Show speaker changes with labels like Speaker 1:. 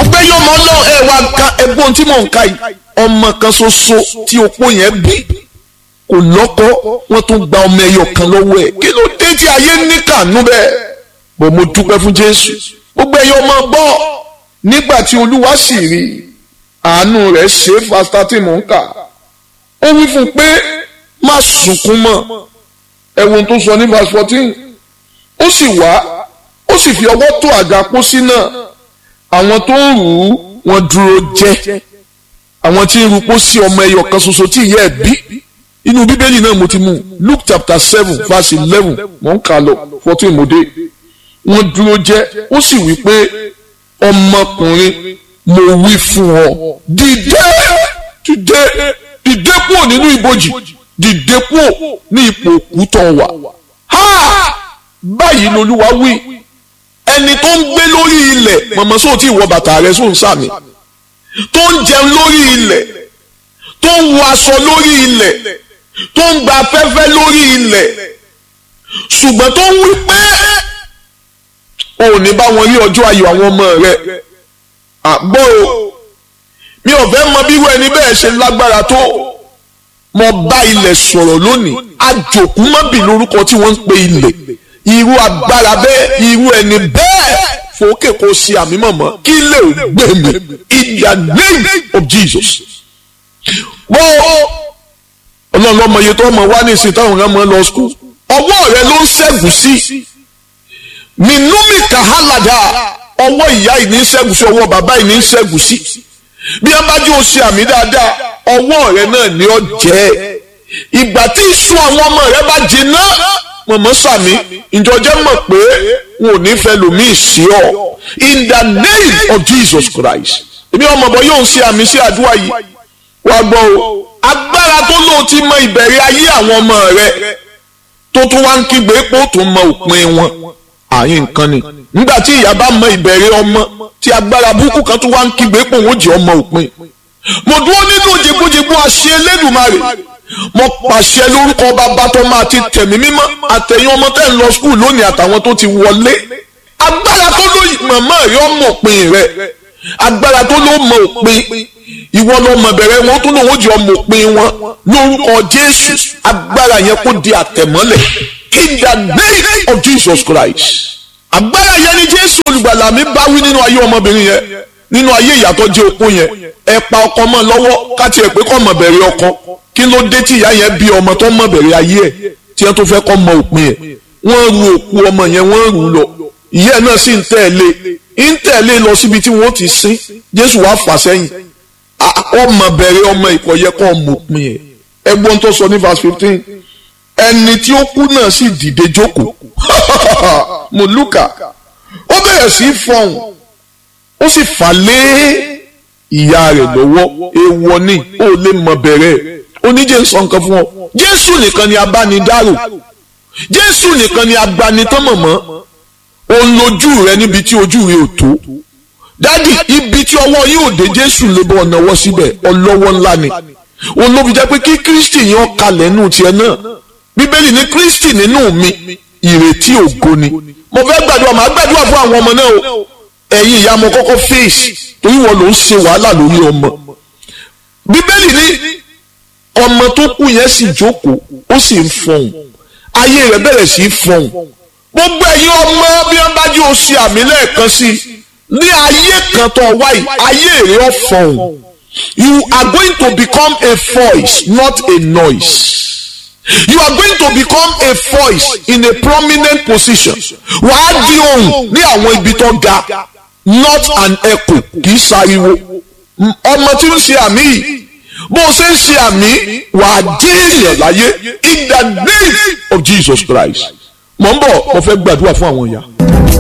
Speaker 1: gbogbo ẹyọ ọmọ náà ẹ wá ka ẹ̀gbọ́n tí mò ń ka yìí ọmọ kan ṣoṣo tí opó yẹn bí kò lọ́kọ wọ́n tún gba ọmọ ẹyọ kan lọ́wọ́ ẹ̀ kí ló dé tí ayé ní kànú bẹ́ẹ̀ bò mo dúpẹ́ fún Jésù gbogbo ẹyọ ọmọ gbọ́ nígbà tí Olúwa sì rí àánú rẹ̀ ṣe fasta tí mò ń kà ó wí fún un pé má sunkún mọ́ ẹ̀wọ̀n tó sọ ní verse fourteen ó sì wá ó sì fi ọwọ́ tó àga pósí náà àwọn tó ń rù ú wọ́n dúró jẹ́ àwọn tí ń ru pósí ọmọ ẹyọ kan ṣoṣo tí ìyá ẹ̀ bí inú bíbélì náà mo ti mú Luke chapter seven verse eleven mò ń kà lọ fourteen mo dé wọ́n dúró jẹ́ ó sì wí pé ọmọkùnrin mo wí fún ọ dìde dìde dìde kúrò nínú ibojì dìde kúrò ní ipò òkú tó wà ha báyìí lolúwa wí ẹni tó ń gbé lórí ilẹ̀ mọ̀mọ́ sóò tí ìwọ bàtà rẹ sóò ń sàmì tó ń jẹun lórí ilẹ̀ tó ń wọ aṣọ lórí ilẹ̀ tó ń gba afẹ́fẹ́ lórí ilẹ̀ ṣùgbọ́n tó ń wí pé o ò ní bá wọn rí ọjọ́ ayọ̀ àwọn ọmọ rẹ àgbọ̀ o mi ò fẹ́ mọ bí irú ẹni bẹ́ẹ̀ ṣe lágbára tó mo bá ilẹ̀ sọ̀rọ̀ lónìí àjòkú mọ́bì lórúkọ tí wọ́n ń pe ilẹ̀ irú agbára bẹ́ẹ̀ irú ẹni bẹ́ẹ̀ fòókè kò ṣe àmì mọ̀mọ́ kí lè ò gbé mi in the name of Jesus. wọ́n ọlọ́run ọmọ iye tó ọmọ wá ní ìsìn táwọn ọmọ lọ skul ọwọ́ rẹ ló ń ṣẹ́gun sí minumi kahalada ọwọ́ ìyá yìí ní ṣẹ́gun sí ọwọ́ bàbá yìí ní ṣẹ́gun sí bí wọ́n bá jẹ́ o ṣe àmì dáadáa ọwọ́ rẹ náà ni ó jẹ́ ìgbà tí ìsun àwọn ọmọ rẹ bá jiná mọ̀mọ́ sàmì ìjọjẹ́ mọ̀ pé wọn ò ní fẹ́ lòmíì sí ọ in the name of Jesus Christ èmi ọmọ bọ yóò ṣe àmì sí àdúrà yìí wá gbọ́ o agbára tó lóò ti mọ ìbẹ̀rẹ̀ ayé àwọn ọmọ rẹ tó tún wá ń kígbe pé ó tún mọ òpin wọn àyè nǹkan ni nígbà tí ìyá bá mọ ìbẹ̀rẹ̀ ọmọ tí agbára burúkú kan tún wá ń kígbe pé òun ó jẹ́ ọmọ òpin mo dúró nínú jẹgbójẹgbó àṣẹ Elédùmarè mo pàṣẹ lórúkọ bàbá tó máa ti tẹ̀mí mímọ́ àtẹ̀yìn ọmọ tẹ́ ń lọ skul lónìí àtàwọn tó ti wọlé agbára tó ló màmá rẹ ọmọ òpin rẹ agbára tó ló mọ òpin ìwọ lọ mọ bẹ̀rẹ̀ wọn tó lóun ó jẹ ọmọ òpin wọn lórúkọ Jésù agbára yẹn kó di àtẹ̀mọ́lẹ̀ in the name of Jesus Christ agbára yẹn ni Jésù olùgbàlà mi bá wí nínú ayé ọmọbìnrin yẹn nínú ayé ìyàtọ̀ jẹ́ opó yẹn ẹ pa ọkọ mọ́ lọ́wọ́ káti ẹ̀ pé kọ́ mọ̀ bẹ̀rẹ̀ ọkọ kí ló dé tí ìyá yẹn bí ọmọ tó mọ̀ bẹ̀rẹ̀ ayé ẹ̀ tí wọ́n tó fẹ́ kọ́ mọ òpin ẹ̀ wọ́n ru òkú ọmọ yẹn wọ́n rù ú lọ ìyá náà sì ń tẹ̀lé ń tẹ̀lé lọ síbi tí wọ́n ti sin Jésù wá fà sẹ́yìn ọmọ bẹ̀rẹ̀ ọmọ ìkọ̀yẹ kọ́ mọ òpin ẹ̀ ẹgbọ́n tó sọ ní verse fifteen ẹni tí ó kú náà sì dìde jókòó mùlùkà ó bẹ̀rẹ̀ sí fọhùn ó sì fà lé ìyá rẹ̀ lọ́wọ́ èèwọ̀ ni ó lè mọ bẹ̀rẹ̀ oníjẹ́ sọ nǹkan fún ọ jésù nìkan ni abánidárò jésù nìkan ni agbanitánmọ̀mọ́ òun lójú rẹ níbi tí ojú rẹ ò tó dádì ibi tí ọwọ́ yìí ò dé jésù lè bọ́ ọ̀nàwọ́ síbẹ̀ ọlọ́wọ́ ńlá ni òun ló fi jẹ́ pé kí kristi yẹn kalẹ̀ nù tiẹ̀ náà bíbélì ní kristi nínú mi ìrètí ògo ni mo fẹ́ gbàdúrà màá gbàdúrà fún àwọn ọmọ náà o ẹ̀yin ìyá mo kọ́kọ́ fèsì torí wọn ló ń ṣe wàhálà lórí ọmọ bíbélì ní ọmọ tó kú yẹn sì jókòó ó sì ń fọhùn ayé rẹ̀ bẹ̀rẹ̀ sí í fọhùn gbogbo ẹ̀yin ọmọ bí wọ́n bá jẹ́ oṣù àmì lẹ́ẹ̀kan sí i ní ayé kan tó wáyé ayé rẹ̀ ó fọhùn you are going to become a voice not a noise you are going to become a voice in a prominent position wàá di ohùn ní àwọn ibi tó ga not an echo kì í ṣariwo ọmọ tí ń ṣe àmì yìí bó o ṣe ń ṣe àmì wàá dé èèyàn láyé in the name of Jesus Christ mo ń bọ̀ mo fẹ́ gbàdúrà fún àwọn ìyá.